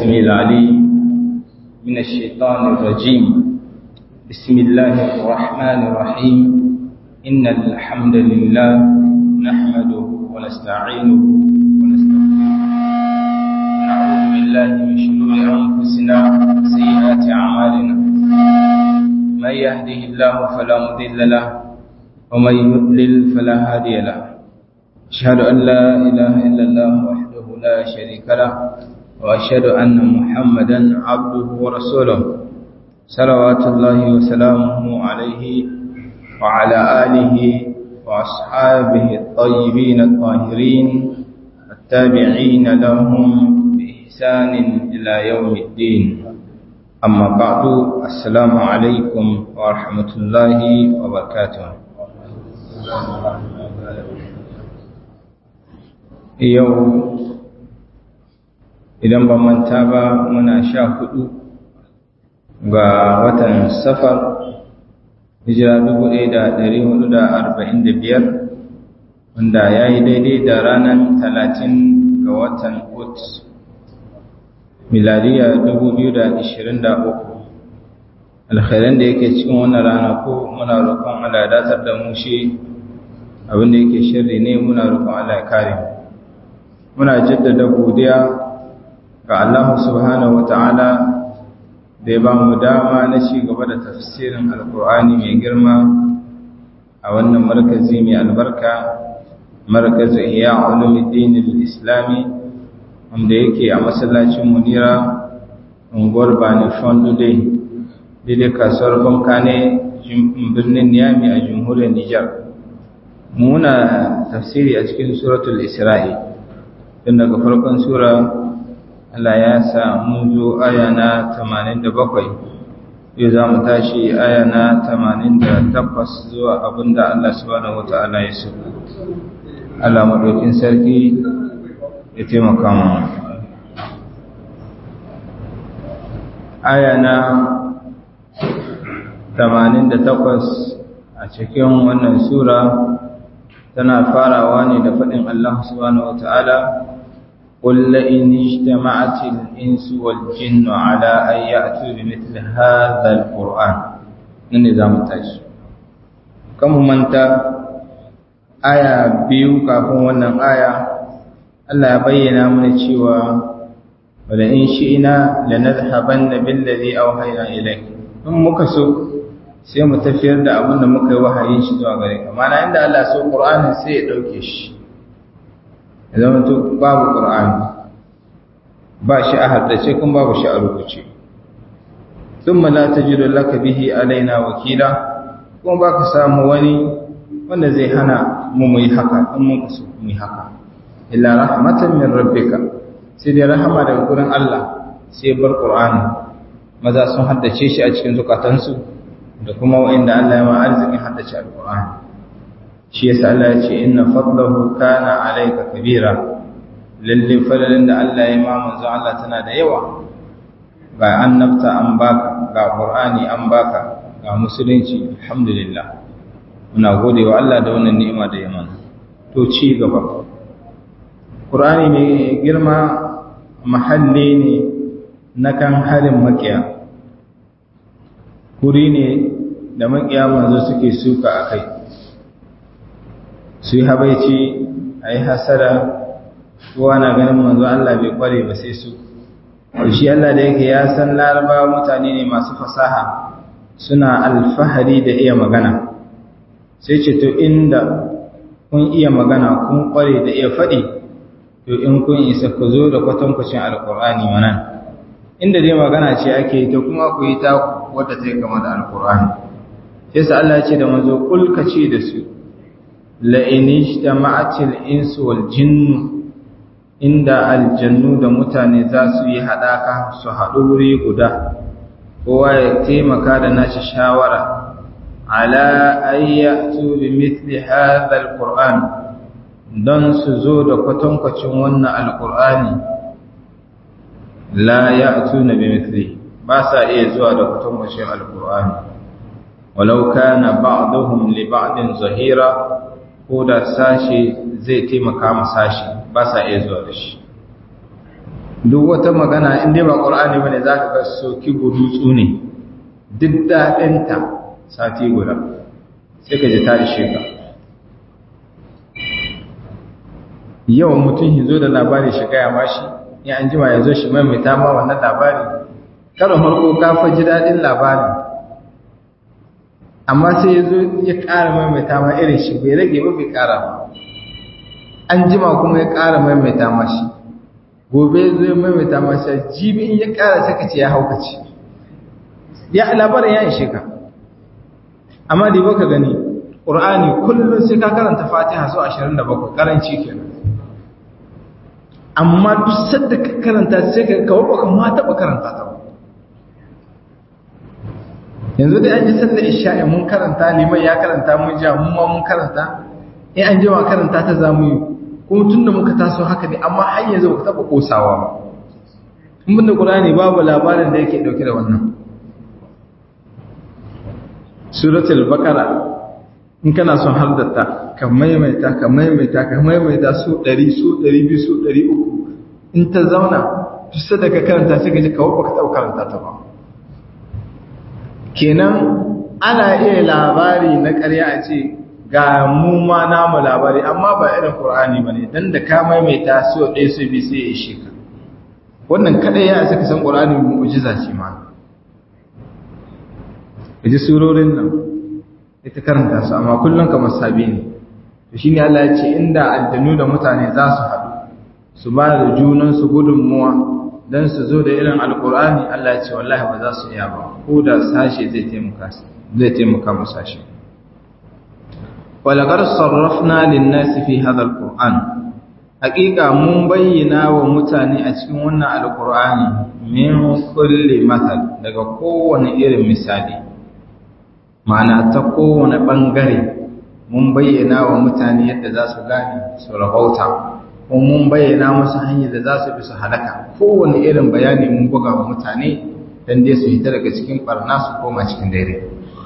السميع العليم من الشيطان الرجيم بسم الله الرحمن الرحيم إن الحمد لله نحمده ونستعينه ونستغفره ونعوذ بالله من شرور أنفسنا وسيئات أعمالنا من يهده الله فلا مضل له ومن يضلل فلا هادي له أشهد أن لا إله إلا الله وحده لا شريك له وأشهد أن محمدا عبده ورسوله صلوات الله وسلامه عليه وعلى آله وأصحابه الطيبين الطاهرين التابعين لهم بإحسان إلى يوم الدين أما بعد السلام عليكم ورحمة الله وبركاته yau idan ba manta ba muna sha hudu ga watan safar hijira dubu ɗaya da ɗari hudu da arba'in da biyar wanda ya yi daidai da ranar talatin ga watan ut miladiya dubu biyu da ashirin da uku alkhairan da yake cikin wannan rana ko muna roƙon Allah ya datar da mu shi abinda yake shirri ne muna roƙon Allah ya kare mu muna jaddada godiya ga Allah subhanahu wata'ala da ya ba mu dama na ci gaba da tafsirin alkur'ani mai girma a wannan markazi mai albarka markazin iya ulumuddin islami wanda yake a masallacin munira unguwar bani fondude daidai kasuwar banka ne birnin niyami a jamhuriyar nijar muna tafsiri a cikin suratul isra'i tun daga farkon sura Allah ya sa mun zo aya na 87 yau za mu tashi aya na 88 zuwa abinda Allah subhanahu wata'ala ya so Allah maɗaukin sarki ya taimaka mu aya na 88 a cikin wannan sura tana farawa ne da faɗin Allah subhanahu wata'ala قل لئن اجتمعت الإنس والجن على أن يأتوا بمثل هذا القرآن النظام التاج كم منتا آية بيو كافون ونن آية الله بينا من الشيوى ولئن شئنا لنذهبن بالذي أوحينا إليك in muka so sai mu tafiyar da abin da muka yi wahayin shi zuwa gare ka mana inda Allah so Qur'anin sai ya dauke shi ya zama to babu ƙur'ani ba shi a haddace kuma babu shi a rubuce thumma la tajidu laka bihi alaina wakila kuma ba ka samu wani wanda zai hana mu mu yi haka in mun kaso mu yi haka illa rahmatan min rabbika sai dai rahama daga gurin Allah sai bar ƙur'ani maza sun haddace shi a cikin zukatansu da kuma wa'inda Allah ya ma arzikin haddace alƙur'ani shi yasa Allah ya ce inna fadlahu kana alayka kabira lalle fadlan da Allah ya ma manzo Allah tana da yawa ga annabta an baka ga qur'ani an baka ga musulunci alhamdulillah muna gode wa Allah da wannan ni'ima da ya mana to ci gaba qur'ani ne girma mahalli ne na kan harin makiya kuri ne da makiya manzo suke suka akai su yi habaici a yi hasara kowa na ganin manzo Allah bai kware ba sai su shi Allah da yake ya san laraba mutane ne masu fasaha suna alfahari da iya magana sai ce to inda kun iya magana kun kware da iya faɗi to in kun isa ku zo da kwatankwacin alkur'ani mana inda dai magana ce ake to kuma ku yi ta wadda ta yi kama da alkur'ani sai sa Allah ya ce da manzo kulka ce da su la'in ijtama'atil insu wal jinnu inda aljannu da mutane za su yi haɗaka su haɗu wuri guda kowa ya taimaka da nashi shawara ala ayyatu bi mithli hadha alquran don su zo da kwatankwacin wannan alqur'ani la ya'tuna bi mithli ba sa iya zuwa da kwatankwacin alqur'ani walau kana ba'dhum li ba'din zahira ko da sashi zai taimaka ma sashi ba sa iya zuwa da shi duk wata magana in dai ba qur'ani bane zaka ga soki gudutsu ne duk daɗinta sati guda sai ka ji ta ishe ka yau mutum ya zo da labari shi gaya ma shi in an jima ya zo shi maimaita ma wannan labari karon farko ka fa ji daɗin labari amma sai ya zo ya ƙara maimaita ma irin shi bai rage ba bai ƙara ba an jima kuma ya ƙara maimaita ma shi gobe ya zo ya maimaita ma shi jibi in ya ƙara saka ce ya haukace ya labarin ya ishe ka amma da baka gani ƙur'ani kullum sai ka karanta fatiha sau 27 karanci kenan amma duk sadda ka karanta sai ka kawo baka ma taɓa karanta ta ba yanzu dai an ji sallar isha'i mun karanta liman ya karanta mun ja mun ma mun karanta in an jima karanta ta za mu yi kuma tun da muka taso haka ne amma har yanzu ba taɓa ƙosawa ba in bin da ƙur'ani babu labarin da yake ɗauke da wannan suratul baqara in kana son hardata ka maimaita ka maimaita ka maimaita su 100 su 200 su 300 in ta zauna duk da ka karanta sai ka ji kawo baka taɓa karanta ta ba kenan ana iya labari na ƙarya a ce ga mu ma namu labari amma ba irin qur'ani bane dan da ka maimaita su 1 su 2 sai ya ishe ka wannan kadai ya saka san qur'ani mu'jiza ce ma ji surorin nan ita karanta su amma kullum kamar sabi ne to shine Allah ya ce inda aljanu da mutane za su haɗu su ba da junan su gudunmuwa dan su zo da irin alqur'ani Allah ya ce wallahi ba za su iya ba ko da sashe zai taimaka zai taimaka mu sashe walaqad sarrafna lin-nasi fi hadha alqur'an haqiqa mun bayyana wa mutane a cikin wannan alqur'ani min kulli mathal daga kowane irin misali ma'ana ta kowane ɓangare mun bayyana wa mutane yadda za su gane su rahauta kuma mun bayyana musu hanyar da za su bi su halaka kowane irin bayani mun buga wa mutane don dai su hita daga cikin ɓarna su koma cikin daidai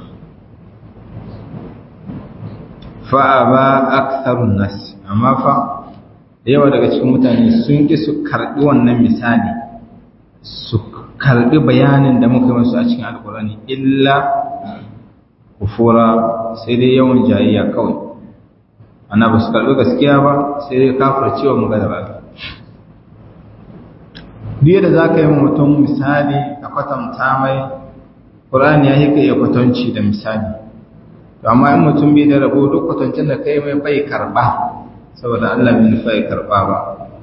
fa'a ba aksarun nasi amma fa yawa daga cikin mutane sun ƙi su karɓi wannan misali su karɓi bayanin da muka masu a cikin alkurani illa kufura sai dai yawan jayayya kawai ana ba su karɓi gaskiya ba sai dai kafar cewa magana ba biyu da za ka yi mutum misali a kwatanta mai ƙurani ya yi ka iya kwatanci da misali to amma in mutum bai da rabo duk kwatancin da ka yi mai bai karɓa saboda allah bai nufa ya karɓa ba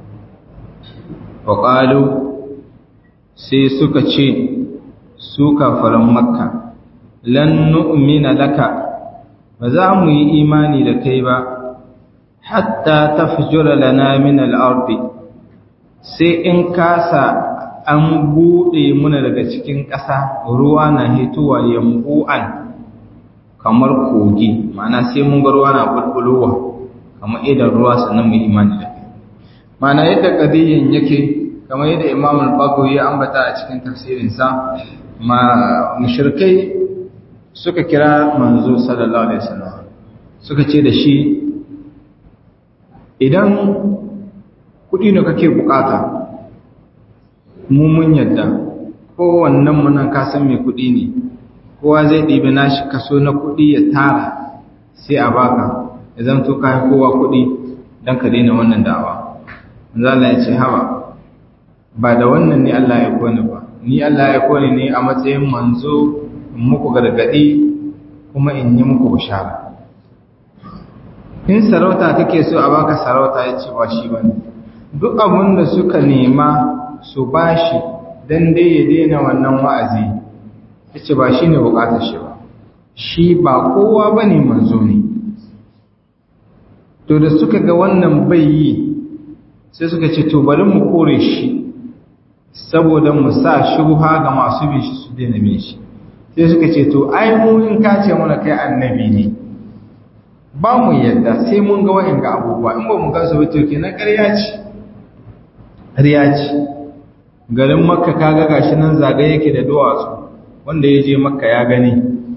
wa sai suka ce su kafaran makka lan nu'mina laka ba za mu yi imani da kai ba hatta tafjura lana min al-ardi sai in kasa an bude muna daga cikin ƙasa ruwa na hituwa yambu'an kamar kogi ma'ana sai mun ga ruwa na bulbulowa kamar idan ruwa sannan mu imani da kai ma'ana yadda qadiyin yake kamar yadda Imam al-Baghawi ya ambata a cikin tafsirinsa ma mushrikai suka kira manzo sallallahu alaihi wasallam suka ce da shi idan kudi ne kake bukata mu mun yadda kowannen mu nan ka san me kudi ne kowa zai ɗibi nashi kaso na kudi ya tara sai a baka ya zanto kai kowa kudi dan ka daina wannan da'awa manzo Allah ya ce hawa ba da wannan ne Allah ya kone ba ni Allah ya kone ne a matsayin manzo in muku gargadi kuma in yi muku bishara in sarauta kake so a baka sarauta ya ce ba shi bane duk abin da suka nema su bashi dan dai ya daina wannan wa'azi ya ce ba shi ne bukatar shi ba shi ba kowa bane manzo ne to da suka ga wannan bai yi sai suka ce to bari mu kore shi saboda mu sa shubha ga masu bin shi su daina bin shi sai suka ce to ai mu in ka ce mana kai annabi ne ba mu yadda sai mun ga wa'in ga abubuwa in ba mu ga su ba to kenan ƙarya ce ƙarya ce garin makka kaga gashi nan zagaye yake da duwatsu wanda ya je makka ya gani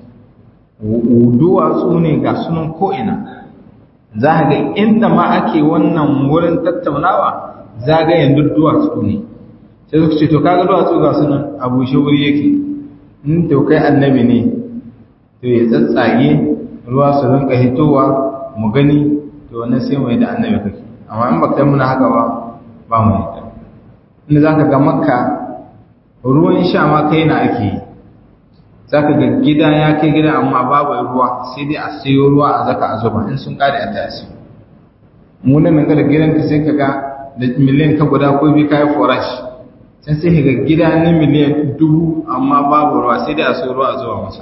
duwatsu ne ga sunan ko'ina za a ga inda ma ake wannan wurin tattaunawa zagayen duk duwatsu ne sai suka ce to kaga duwatsu ga sunan a bushe wuri yake in to kai annabi ne to ya tsatsage ruwa su rinka hitowa mu gani to wannan sai mu yi da annabi kake amma in ba kai muna haka ba ba mu yi inda za ka ga makka ruwan sha ma kai na ake yi za ka ga gida ya kai gida amma babu ruwa sai dai a sayo ruwa a zaka a zuba in sun kare a tasi mu nan ga da gidan ka sai ka ga da miliyan ka guda ko bi kai forash sai sai ka ga gida na miliyan dubu amma babu ruwa sai dai a sayo ruwa a zuba masa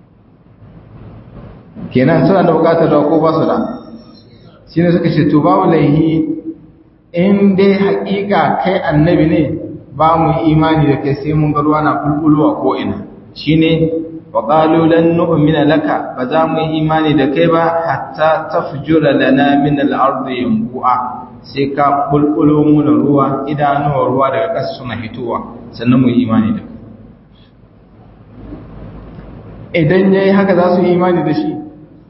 kenan suna da bukatar ruwa ko ba su da shi ne suka ce to babu laihi in dai haƙiƙa kai annabi ne ba mu imani da kai sai mun ga ruwa na bulbulowa ko ina shine wa qalu lan nu'mina laka ba za mu yi imani da kai ba hatta tafjura lana min al-ardi yanbu'a sai ka bulbulo mu da ruwa idanuwa ruwa daga ƙasa suna hitowa sannan mu yi imani da kai idan yayi haka za su yi imani da shi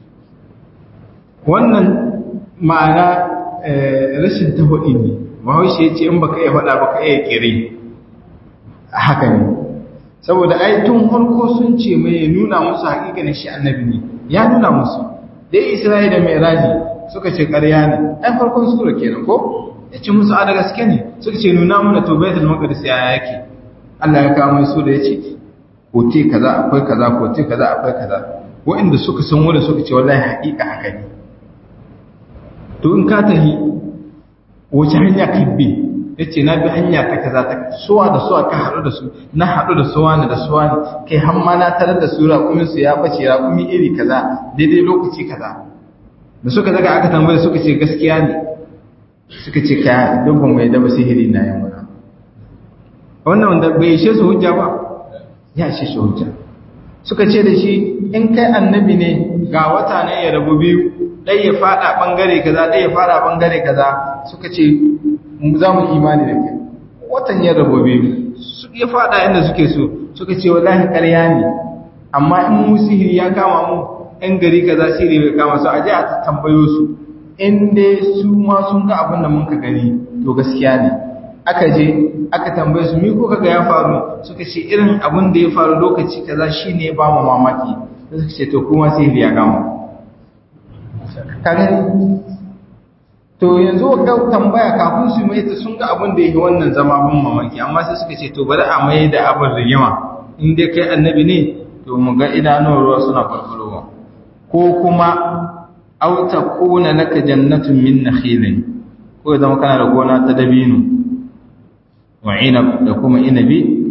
wannan ma'ana rashin tafaɗi ne bahaushe ya ce in baka iya faɗa baka iya kire haka ne saboda ai tun farko sun ce mai ya nuna musu hakikanin shi annabi ne ya nuna musu dai isra'ila mai raji suka ce ƙarya ne ai farkon sura kenan ko ya ce musu a da gaske ne suka ce nuna mana to baitul maqdis ya yake Allah ya kawo mai su da yace kote kaza akwai kaza kote kaza akwai kaza wa'inda suka san wanda suka ce wallahi haƙiƙa haka ne to in ka tahi wace hanya ka bi ya ce na bi hanya ta kaza ta suwa da suwa ka haɗu da su na haɗu da suwa ne da suwa ne kai har ma na tarar da su raƙumin su ya bace raƙumi iri kaza daidai lokaci kaza da suka daga aka tambaye suka ce gaskiya ne suka ce kaya duk ban mai daba sihiri na yin wani wannan wanda bai ishe su hujja ba ya ishe su hujja suka ce da shi in kai annabi ne ga wata ne ya rabu biyu ɗai ya faɗa ɓangare kaza ɗai ya faɗa ɓangare kaza suka ce za mu imani da kai watan ya rabu biyu ya faɗa inda suke so suka ce wallahi ƙarya ne amma in mu sihiri ya kama mu ɗan gari kaza sihiri bai kama su a je a tambayo su in dai su ma sun ga abin da mun ka gani to gaskiya ne aka je aka tambaye su mi ko kaga ya faru suka ce irin abin da ya faru lokaci kaza shine ya ba mu mamaki suka ce to kuma sihiri ya kama kaga to yanzu ga tambaya kafin su mai ta sun ga abin da yake wannan zama bin mamaki amma sai suka ce to bari a mai da abin rigima in dai kai annabi ne to mu ga idanuwar ruwa suna farfarowa ko kuma aw takuna laka jannatun min nakhilin ko zama kana da gona ta dabino wa inab da kuma inabi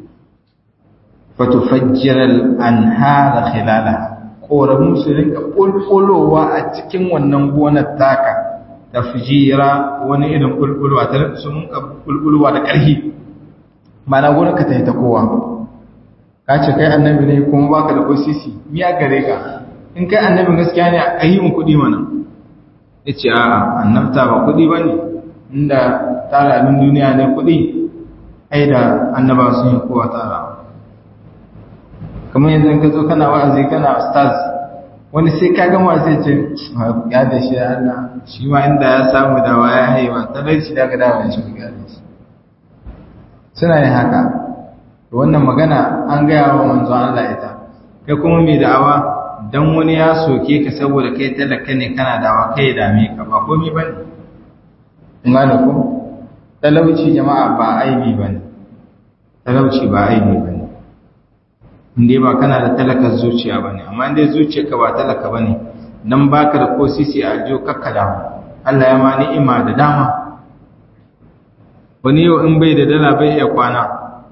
fatufajjira al-anhara khilalaha ƙoramu su rinka ƙulƙulowa a cikin wannan gonar taka da fijira wani irin ƙulƙulwa ta rinka sun ƙulƙulwa da ƙarfi mana gonar ka ta yi ta kowa ka ce kai annabi ne kuma baka da osisi miya gare ka in kai annabin gaskiya ne a yi mun kuɗi mana ya ce a'a annabta ba kuɗi ba ne inda tara abin duniya ne kuɗi ai da annaba sun yi kowa tara kamar yanzu ka zo kana wa'azi kana stars wani sai ka gama sai ce ya da shi Allah shi ma inda ya samu dawa ya haiwa talauci da ka dawa shi ga shi suna yin haka wannan magana an gaya wa manzon Allah ita kai kuma mai da'awa dan wani ya soke ka saboda kai talaka ne kana dawa kai dame ka ba komai bane in gane ko talauci jama'a ba aibi bane talauci ba aibi bane inda ba kana da talakar zuciya ba ne amma inda zuciyarka ba talaka ba ne don baka da ko sisi a aljiyo kakka damu Allah ya ma ni'ima da dama wani yau in bai da dala bai iya kwana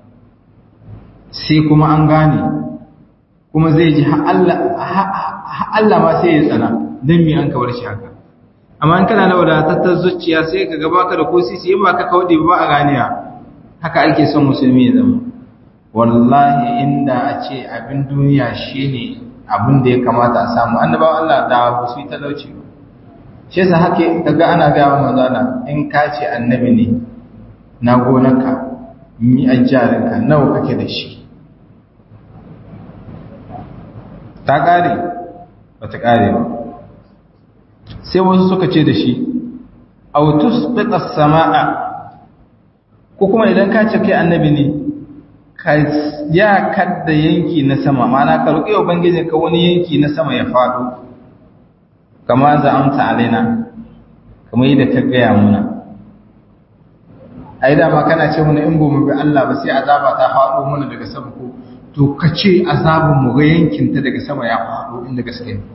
sai kuma an gane kuma zai ji Allah ma sai ya tsana don mi an kawar shi haka amma in kana da wadatattar zuciya sai ka gaba ka da ko sisi in ba ka kawai ba a ganiya haka ake son musulmi ya zama wallahi inda a ce abin duniya shine abin da ya kamata a samu annabawan Allah da ba su yi talauci ba shi yasa hake kaga ana ga wa manzana in ka ce annabi ne na gonarka mi ajjarinka nawa kake da shi ta kare ba ta kare ba sai wasu suka ce da shi autus biqas samaa ko kuma idan ka ce kai annabi ne ka ya kadda yanki na sama mana ka roƙi ubangiji ka wani yanki na sama ya faɗo kama za amsa alaina kamar yadda ka gaya muna ai dama kana ce mana in mu bi Allah ba sai azaba ta faɗo mana daga sama ko to ka ce azabin mu ga yankin ta daga sama ya faɗo inda gaske ne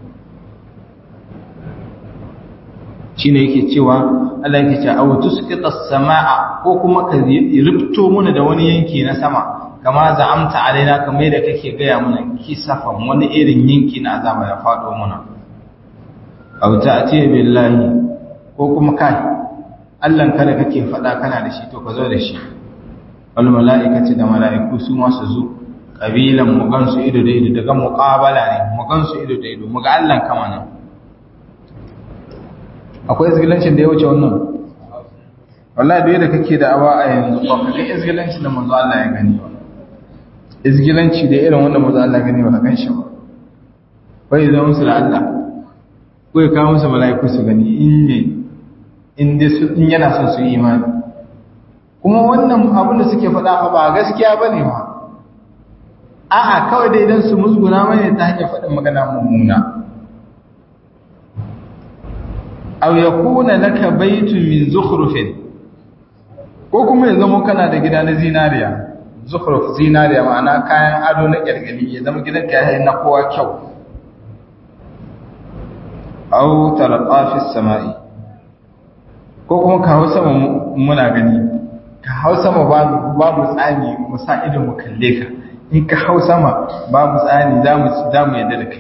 shine yake cewa Allah yake cewa aw tusqita as-samaa ko kuma ka rubto mana da wani yanki na sama kama za'amta alaina kamar yadda kake gaya mana kisafan wani irin yanki na azaba ya faɗo mana aw ta'ti billahi ko kuma kai Allah kada kake faɗa kana da shi to ka zo da shi wal mala'ikati da mala'iku su ma su zo kabilan mu gansu ido da ido daga muqabala ne mu gansu ido da ido mu ga Allah kama nan akwai izgilancin da ya wuce wannan wallahi da yadda kake da awa a yanzu ba ka ga izgilancin da manzo Allah ya gani ba izgilanci da irin wanda manzo Allah ya gani ba ka gan shi ba bai zama musu da Allah ko ya kawo musu mala'iku su gani in ne in dai su in yana son su yi imani kuma wannan abin da suke faɗa ba gaskiya bane ba a'a kawai dai idan su musguna mai ta hanyar faɗin magana mummuna aw yakuna laka baytun min zukhrufin ko kuma ya zama kana da gida na zinariya zukhruf zinariya ma'ana kayan ado na kyalkyali ya zama gidan ka yayin na kowa kyau aw tarqa fi samai ko kuma ka hausa muna gani ka hausa ma babu babu tsani mu sa ido mu kalle ka in ka hausa ma babu tsani zamu zamu yadda da kai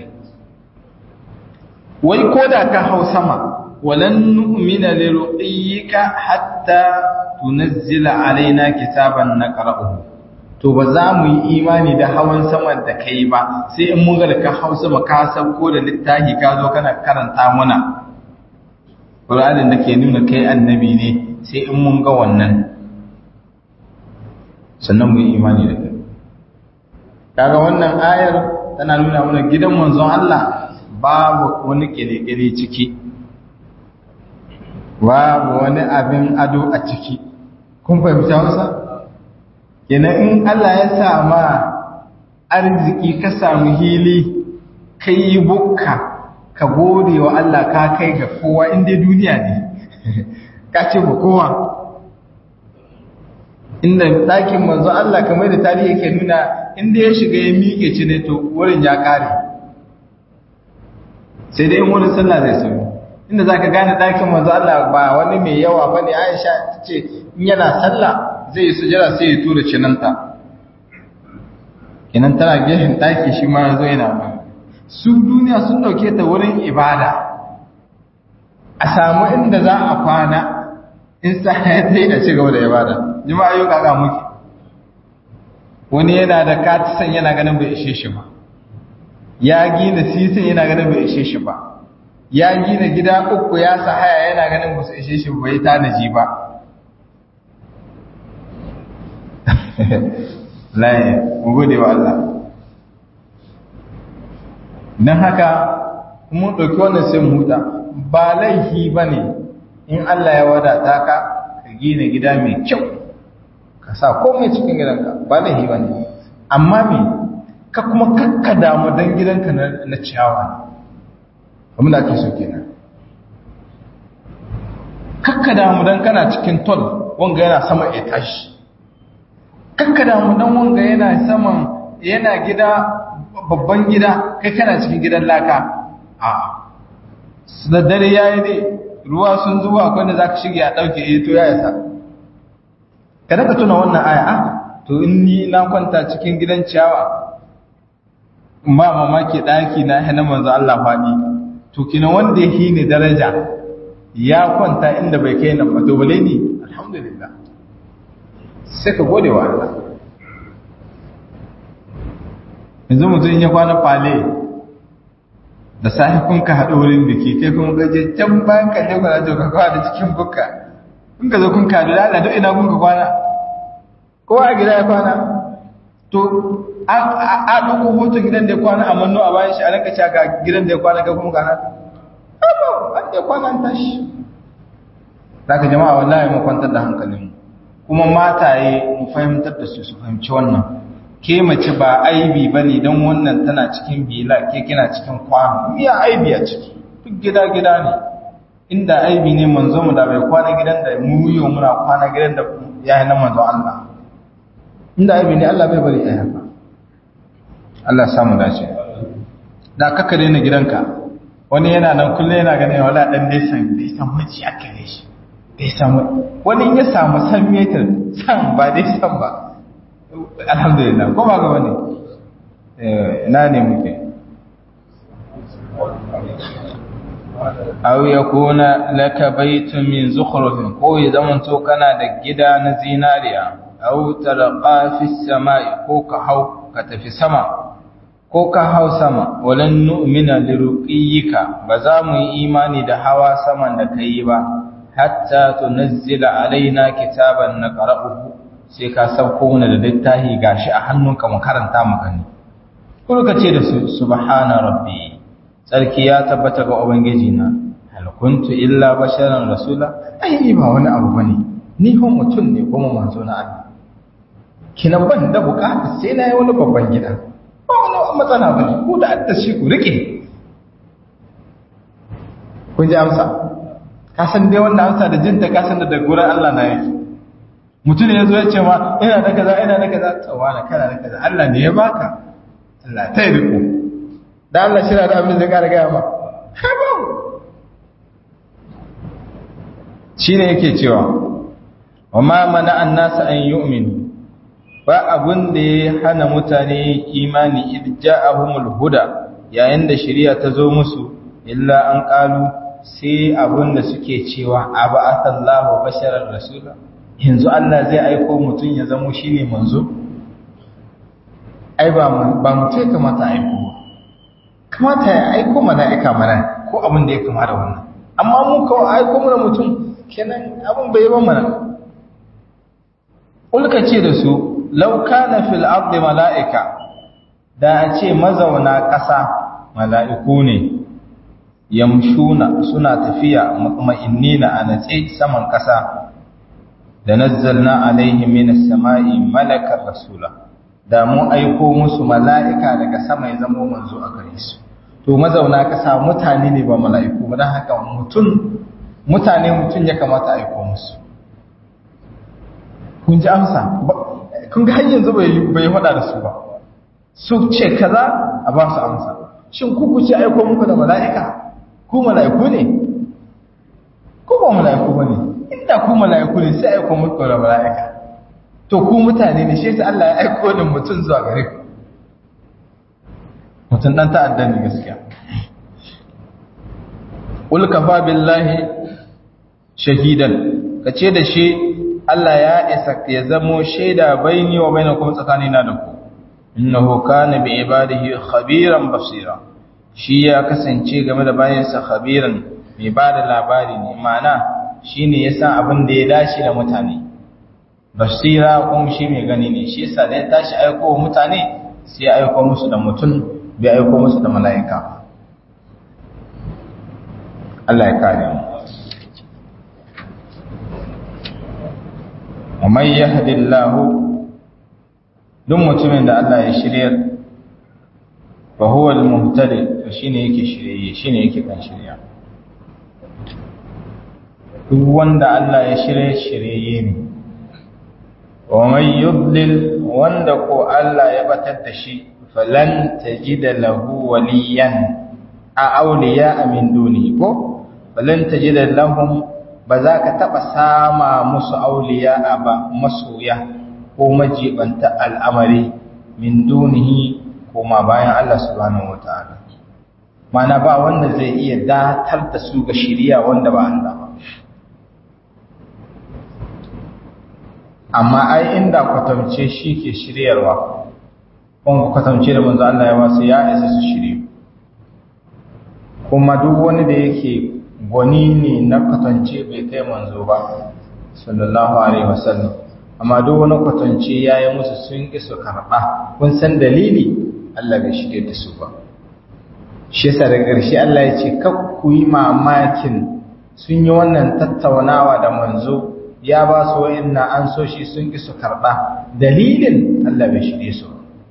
wai koda ka hausa ma ولن نؤمن لرقيك حتى تنزل علينا كتابا نقرأه to ba za mu yi imani da hawan saman da kai ba sai in mun ga ka hausa ba ka sauko da littafi ka zo kana karanta muna Qur'anin da ke nuna kai annabi ne sai in mun ga wannan sannan mu yi imani da kai kaga wannan ayar tana nuna mana gidan manzon Allah babu wani kele-kele ciki babu wani abin ado a ciki kun fahimci hausa kenan in Allah ya sa ma arziki ka samu hili kai bukka ka gode wa Allah ka kai ga kowa inda duniya ne ka ce ba kowa inda ɗakin manzo Allah kamar da tarihi yake nuna inda ya shiga ya miƙe ci ne to wurin ya ƙare sai dai wurin sallah zai sauri inda za ka gane ɗakin manzo Allah ba wani mai yawa ba ne Aisha ta ce in yana sallah zai yi sujara sai ya tura cinanta kinan tana gefen ɗaki shi ma zo yana mai su duniya sun ɗauke ta wurin ibada a samu inda za a kwana in sa ya ta yi a ci gaba da ibada jima'a yau kaka muke wani yana da katisan yana ganin bai ishe shi ba ya gina sisin yana ganin bai ishe shi ba ya gina gida uku ya sa haya yana ganin ba su ishe shi bai tanaji ba laye mu gode wa Allah don haka mun ɗauki wannan sai mu huta ba laifi ba ne in Allah ya wadata ka ka gina gida mai kyau ka sa komai cikin gidanka ba laifi ba ne amma me ka kuma kakka damu don gidanka na ciyawa ne abin da ake so kenan kakka damu dan kana cikin tol wanga yana sama ya tashi kakka damu dan wanga yana saman yana gida babban gida kai kana cikin gidan laka a da dare yayi ne ruwa sun zuwa akwai da zaka shige a dauke eh to ya yasa kada ka tuna wannan aya a to in ni na kwanta cikin gidan ciyawa ba mamaki daki na hana manzo Allah fadi to kina wanda yake ne daraja ya kwanta inda bai kai nan ba to bale ni alhamdulillah sai ka gode wa Allah yanzu mutum ya kwana fale da sahi kun ka haɗu wurin biki kai kuma gaje can bayan ka je kwana to ka kwana cikin bukka kun ka zo kun ka da Allah duk ina kun ka kwana kowa a gida ya kwana to a ɗauko hoton gidan da ya kwana a manno a bayan shi a ranka ga gidan da ya kwana ga kuma gana abu an da kwana an tashi za ka jama'a wallahi mu kwantar da hankalin kuma mataye mu fahimtar da su su fahimci wannan ke mace ba aibi bane dan wannan tana cikin bila ke kina cikin kwano miya aibi a ciki duk gida gida ne inda aibi ne manzo mu da bai kwana gidan da mu yi muna kwana gidan da ya yi na manzo Allah inda aibi ne Allah bai bari ai haka Allah samu dace da kaka daina gidanka wani yana nan kullum yana ganin wala dan dai san dai san miji aka ne shi dai san wani ya samu san meter san ba dai san ba alhamdulillah ko ba ga bane eh ina ne muke aw yakuna laka baytun min zukhrufin ko ya zamanto kana da gida na zinariya aw tarqa fi samai ko ka hau ka tafi sama ko ka hau sama walan nu'mina liruqiyika ba za mu yi imani da hawa saman da kai ba hatta tunazzila alaina kitaban naqra'uhu sai ka sauko mana da littafi gashi a hannunka mu karanta mu gani ko ka ce da su subhana rabbi sarki ya tabbata ga ubangiji na hal kuntu illa basharan rasula ai ni ba wani abu bane ni ho mutum ne kuma manzo na Allah kina ban da bukata sai na yi wani babban gida ba wani matsala bane ko da adda shi ku rike kun ji amsa ka san dai wannan amsa da jinta ka san da daga gurin Allah na yake mutum ya zo ya ce ma ina da kaza ina da kaza tsawana kana da kaza Allah ne ya baka Allah ta yi riko da Allah shi da abin da ƙara gaya ma shi ne yake cewa wa ma mana an nasa an yi ba abin da ya hana mutane imani idja'ahumul huda yayin da shari'a ta zo musu illa an ƙalu sai abin da suke cewa abu asallahu basharar rasula yanzu Allah zai aiko mutum ya zamo shi ne manzo ai ba mutum ya kamata aiko ba kamata ya aiko mala'ika mana ko abin da ya kama da wannan amma mu kawai aiko mana mutum kenan abin bai ba mana ulka ce da su lauka na fil ardi mala'ika da a ce mazauna ƙasa mala'iku ne yamshuna suna tafiya mutma'innina a natse saman ƙasa da nazzalna alaihim minas sama'i malakar rasula da mu aiko musu mala'ika daga sama ya zama manzo a gare su to mazauna kasa mutane ne ba mala'iku ba don haka mutum mutane mutum ya kamata aiko musu kun ji amsa kun ga har yanzu bai faɗa da su ba su ce kaza a ba su amsa shin ku ku ce aiko muku da mala'ika ku mala'iku ne ku ba mala'iku ba ne inda ku mala'iku ne sai aiko muku da mala'ika to ku mutane ne shi yasa Allah ya aiko ni mutum zuwa gare ku mutum dan ta'adda ne gaskiya ul kafa billahi shahidan kace da shi Allah ya isa ya zamo shaida baini wa bainakum tsakanina da ku innahu kana bi ibadihi khabiran basira shi ya kasance game da bayansa khabiran mai bada labari ne ma'ana shine yasa abin da ya dace da mutane basira kuma shi mai gani ne shi yasa da ya tashi aiko wa mutane sai ya aiko musu da mutum bai aiko musu da mala'ika Allah ya kare mu ومن يهد الله duk mutumin da Allah ya shiryar fa huwa al-muhtadi to shine yake shirye shine yake kan shirya duk wanda Allah ya shirye shirye ne wa man yudlil wanda ko Allah ya batar da shi falan tajida lahu waliyan a awliya min duni ko falan tajida lahum ba za ka taba sama musu awliya ba masoya ko majibanta al'amari min dunihi koma bayan Allah subhanahu wataala mana ba wanda zai iya datar da su ga shiriya wanda ba Allah ba amma ai inda kwatance shi ke shiryarwa kuma kwatance da manzo Allah ya wasu ya isa su shirye kuma duk wani da yake gwani ne na kwatance bai kai manzo ba sallallahu alaihi wasallam amma duk wani kwatance ya yi musu sun ƙi su karɓa kun san dalili Allah bai shirye da su ba shi yasa daga ƙarshe Allah ya ce kak ku yi mamakin sun yi wannan tattaunawa da manzo ya ba su wa'inna an so shi sun ki su karɓa dalilin Allah bai shirye su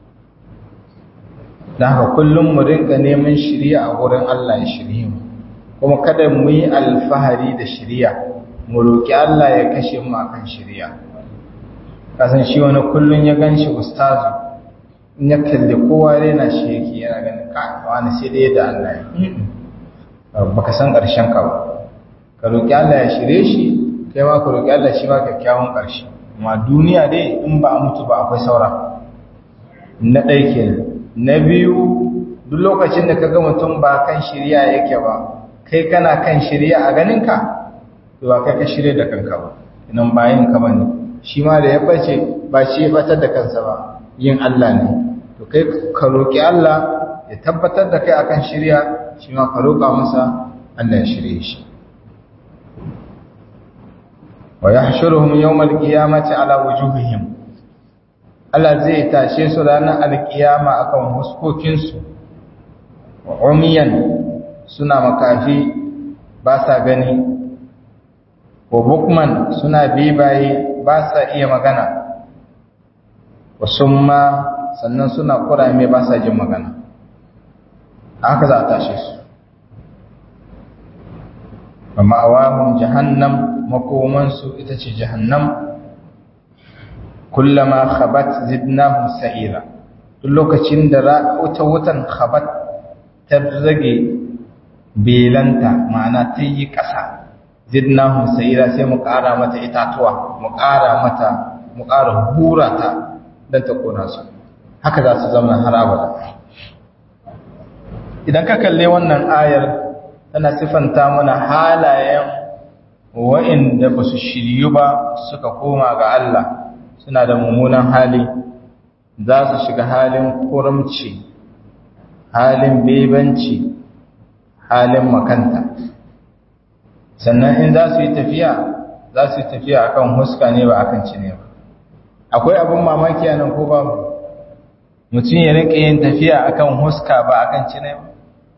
da haka kullum mu rinka neman shirya a wurin Allah ya shirye mu kuma kada mu yi alfahari da shirya mu roƙi Allah ya kashe mu akan shirya kasan shi wani kullum ya gan shi ustazu in ya kalli kowa rena shi yake yana ganin ka wani sai dai da Allah ya baka san ƙarshen ka ba ka roƙi Allah ya shirye shi kai ma ku roƙi Allah shi ma kyakkyawan ƙarshe amma duniya dai in ba a mutu ba akwai saura na ɗaya kenan na biyu duk lokacin da ka ga mutum ba kan shirya yake ba kai kana kan shirya a ganinka to ba kai ka shirya da kanka ba inan bayan ka bane shi ma da ya bace ba shi ya batar da kansa ba yin Allah ne to kai ka roƙi Allah ya tabbatar da kai akan shirya shi ma ka roƙa masa Allah ya shirye shi wa yahshuruhum yawmal qiyamati ala wujuhihim Allah zai tashe su ranar alkiyama akan huskokin su umiyan suna makafi ba sa gani wa bukman suna bibaye ba sa iya magana wa summa sannan suna kurame ba sa jin magana haka za a tashe su wa ma'awahum jahannam makomansu ita ce jahannam kullama khabat zidnahum sa'ira duk lokacin da wuta wutan khabat ta zage belanta ma'ana ta yi ƙasa zidnahum sa'ira sai mu ƙara mata itatuwa mu ƙara mata mu ƙara hura ta don ta kona su haka za su zama har abada idan ka kalle wannan ayar tana sifanta mana halayen wa'inda ba su shiryu ba suka koma ga Allah suna da mummunan hali za su shiga halin kuramci halin bebanci halin makanta sannan in za su yi tafiya za su yi tafiya akan huska ne ba akan cine ba akwai abin mamaki a nan ko babu mutum ya rinka yin tafiya akan huska ba akan cine ba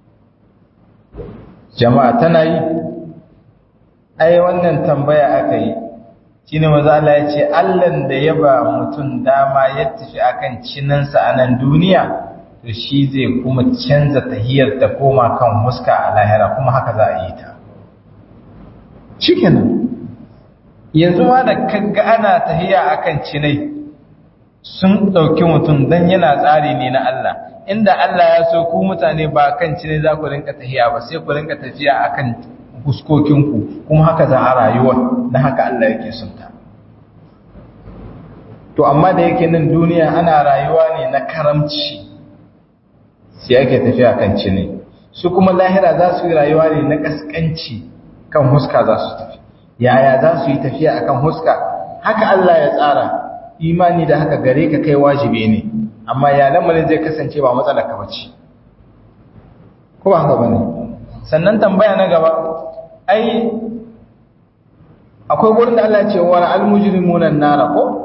jama'a tana yi ai wannan tambaya aka yi shine maza Allah ya ce Allahn da ya ba mutum dama ya tafi akan cinansa a nan duniya to shi zai kuma canza tahiyar ta koma kan huska a lahira kuma haka za a yi ta shikenan yanzu ma da kaga ana tahiya akan cinai sun ɗauki mutum dan yana tsari ne na Allah inda Allah ya so ku mutane ba kan cinai za ku rinka tahiya ba sai ku rinka tafiya akan fuskokinku kuma haka za a rayuwa na haka Allah yake sunta to amma da yake nan duniya ana rayuwa ne na karamci sai ake tafiya kan cine su kuma lahira za su yi rayuwa ne na kaskanci kan huska za su tafi yaya za su yi tafiya akan huska haka Allah ya tsara imani da haka gare ka kai wajibi ne amma ya lamarin zai kasance ba matsala ka bace ko ba haka bane sannan tambaya na gaba ai akwai wurin da Allah ce wa al-mujrimuna nara ko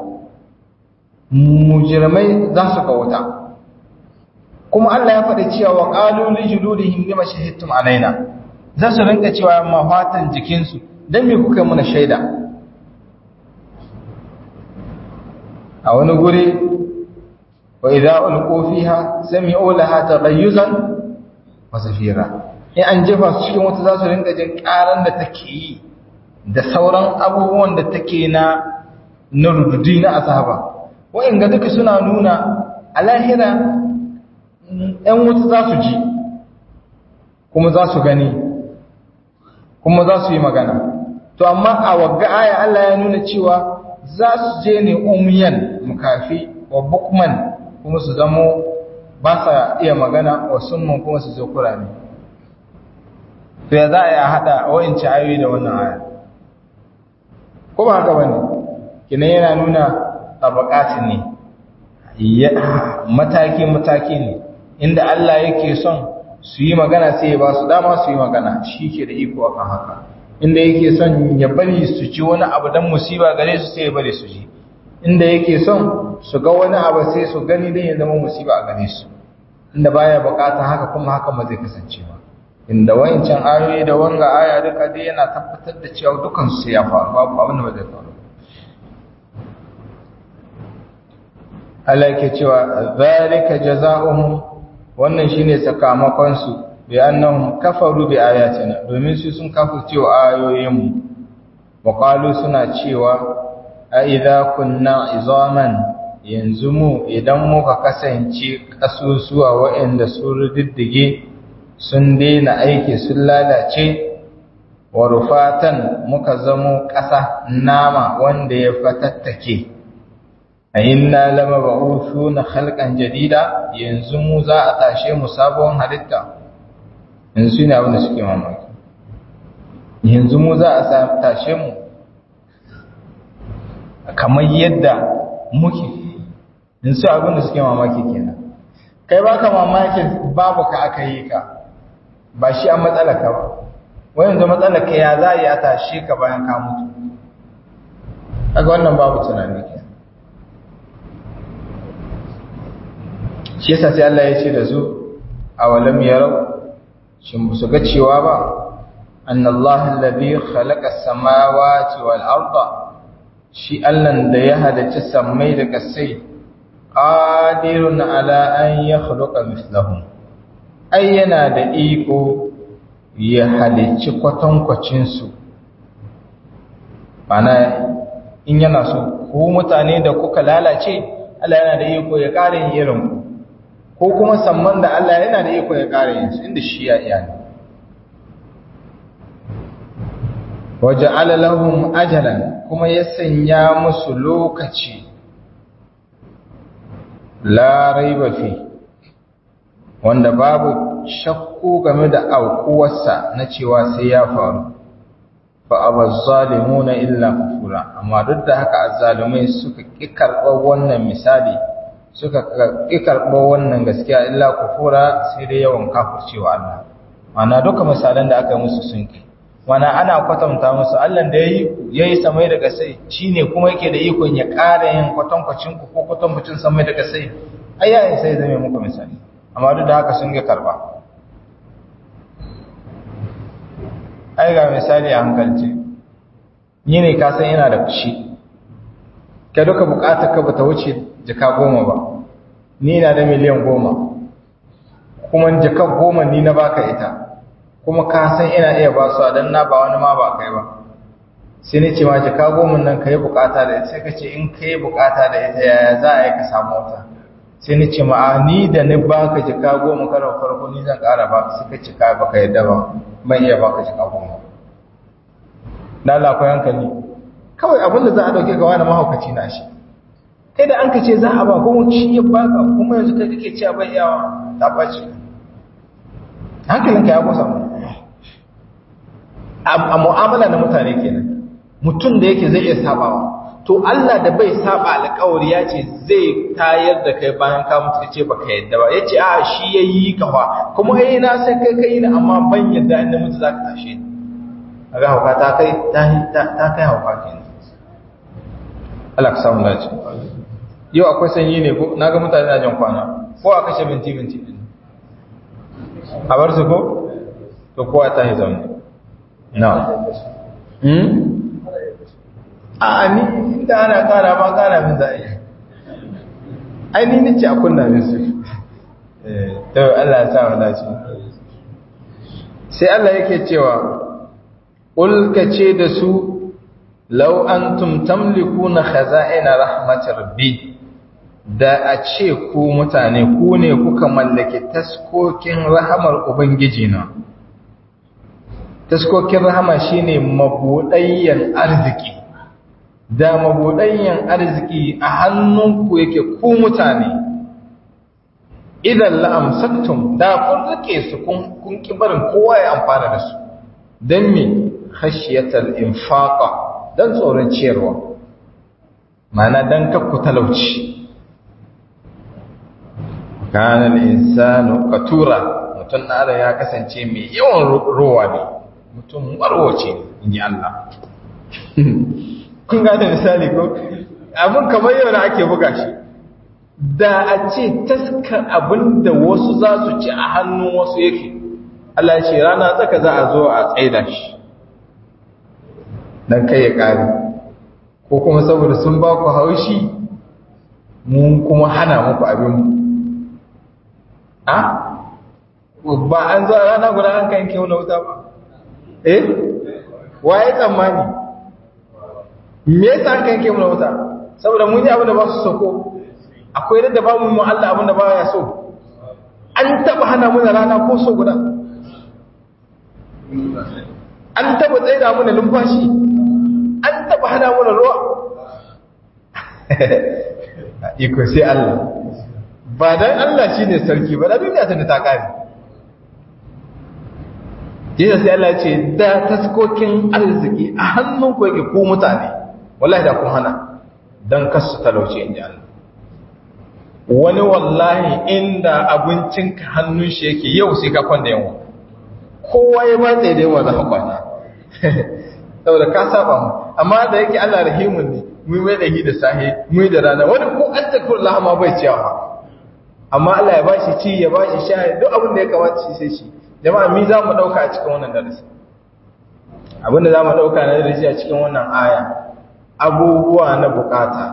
mujrimai za su ga wuta kuma Allah ya faɗi cewa wa qalu li juludihim lima shahidtum alaina za su rinka cewa mafatan jikinsu dan me kuka muna shaida a wani guri wa idza ulqu fiha sami'u laha taghayyuzan wa zafira in an jefa su cikin wata za su rinka jin karan da take yi da sauran abubuwan da take na na rududi na azaba wa'inga duka suna nuna a lahira ‘yan wuta za su ji kuma za su gani kuma za su yi magana to amma a wagga aya Allah ya nuna cewa za su je ne umiyan mukafi wa bukman kuma su zamo ba sa iya magana wa sunman kuma su zo kurame to ya za a yi a haɗa wa'inci ayoyi da wannan aya ko ba haka ba ne kinan yana nuna tabakatin ne mataki-mataki ne inda Allah yake son su yi magana sai ya ba su dama su yi magana shi ke da iko akan haka inda yake son ya bari su ci wani abu don musiba gare su sai ya bari su ji inda yake son su ga wani abu sai su gani don ya zama musiba a gare su inda baya bukata haka kuma haka ma zai kasance ba inda wayancan ayoyi da wanga aya duka dai yana tabbatar da cewa dukan su ya faru babu abin da ba zai faru Allah yake cewa zalika jazaohum wannan shine sakamakon su bi annahum kafaru bi ayatina domin su sun kafirce wa ayoyin mu wa qalu suna cewa a idza kunna izaman yanzu mu idan muka kasance kasusuwa waɗanda sun riddige sun daina aiki sun lalace wa rufatan muka zamo ƙasa nama wanda ya fatattake a inna lama ba'usu na halkan jadida yanzu mu za a tashe mu sabon halitta yanzu ne abinda suke mamaki yanzu mu za a tashe mu kamar yadda muke yanzu abinda suke mamaki kenan kai baka mamakin babu ka aka yi ka ba shi an matsala ka ba wani yanzu matsala ka ya za a yi a tashe ka bayan ka mutu aga wannan babu tunani ke shi yasa sai Allah ya ce da su a walam yarau shin ba su ga cewa ba annallaha alladhi khalaqa as-samawati wal arda shi Allah da ya halarci sammai da kasai qadirun ala an yakhluqa mithlahum ai yana da iko ya halicci kwatankwacinsu ana in yana so ko mutane da kuka lalace Allah yana da iko ya ƙara yin irin ko kuma samman da Allah yana da iko ya ƙara yin su inda shi ya iya ne waje alalahun ajalan kuma ya sanya musu lokaci larai bafi wanda babu shakku game da aukuwarsa na cewa sai ya faru fa abazzalimuna illa kufura amma duk da haka azzalumai suka ki karɓar wannan misali suka ki karɓar wannan gaskiya illa kufura sai dai yawan kafircewa Allah mana duka misalan da aka musu sun kai mana ana kwatanta musu Allah da yayi yayi samai daga sai shine kuma yake da ikon ya ƙara yin kwatankwacin ku ko kwatankwacin samai daga sai ayyayin sai zame muku misali amma duk da haka sun ga karba ai ga misali a hankalce ni ne ka san ina da fushi ka duka bukatar ka bata wuce jaka goma ba ni na da miliyan goma kuma jaka goma ni na baka ita kuma ka san ina iya ba su dan na ba wani ma ba kai ba sai ni ce ma jaka goma nan ka yi bukata da ita sai ka ce in ka yi bukata da ita yaya za a yi ka samu wata sai ni ce ma ni da ni baka jaka goma karon farko ni zan kara ba sai ka cika baka yadda ba ban iya baka jaka goma na lakwai hankali kawai abinda za a dauke ga wani mahaukaci na shi kai da an ka ce za a ba kuma shi ya baka kuma yanzu kai kake cewa bai yawa ta ɓace hankalinka ya kusa mu a mu'amala na mutane kenan mutum da yake zai iya sabawa to Allah da bai saba alƙawari ya ce zai tayar da kai bayan ka mutu ce baka yadda ba yace a shi yayi ka fa kuma eh na sai kai kai ne amma ban yadda inda mutu zaka tashe ni kaga hauka ta kai ta kai hauka kenan Allah ka samu lafiya yau akwai sanyi ne ko naga mutane na jan kwana ko a kashe binti binti din a bar su ko to kowa ta yi zaune na hmm a ni inda ana kara ma kara min za a yi ai ni nace a kunna min su to Allah ya sa mu dace sai Allah yake cewa qul kace da su law antum tamlikuna khaza'ina rahmatir rabbi da a ce ku mutane ku ne kuka mallake taskokin rahamar ubangiji na taskokin rahama shine mabudayyan arziki da mabudayyan arziki a hannunku yake ku mutane idan la'amsaktum da kun rike su kun kibarin kowa ya amfana da su don me khashiyatal infaqa don tsoron ciyarwa mana don kakku talauci kana insanu qatura mutum na ya kasance mai yawan rowa ne mutum marwace ne inji Allah kun gane misali ko abin kamar yau da ake buga shi da a ce taskar abin da wasu za su ci a hannun wasu yake Allah ce rana tsaka za a zo a tsaida shi don kai ya ƙari ko kuma saboda sun ba ku haushi mun kuma hana muku abin a ba an zo rana guda an kan ke wani wuta ba eh waye tsammani me yasa an kan ke wani wuta saboda mun yi abin da ba su soko akwai da ba mu Allah abin da ba ya so an taba hana mu rana ko so guda an taba tsaida mu da lumfashi an taba hana mu ruwa iko sai Allah ba dan Allah shine sarki ba da duniya ta ta kare Jesus sai Allah ce da taskokin arziki a hannun ku yake ku mutane wallahi da kun hana dan kasu talauci inda Allah wani wallahi inda abincinka hannun shi yake yau sai ka kwanda yawa kowa ya ba tsaye da yawa za ka kwana saboda ka saba mu amma da yake Allah rahimun ne mu mai da da sahi mu da rana wani ko an takur lahama bai ciyawa amma Allah ya bashi ci ya bashi sha duk abin da ya kamata shi sai shi jama'a mi za mu dauka a cikin wannan darasi abin da za mu dauka na darasi a cikin wannan aya abubuwa na bukata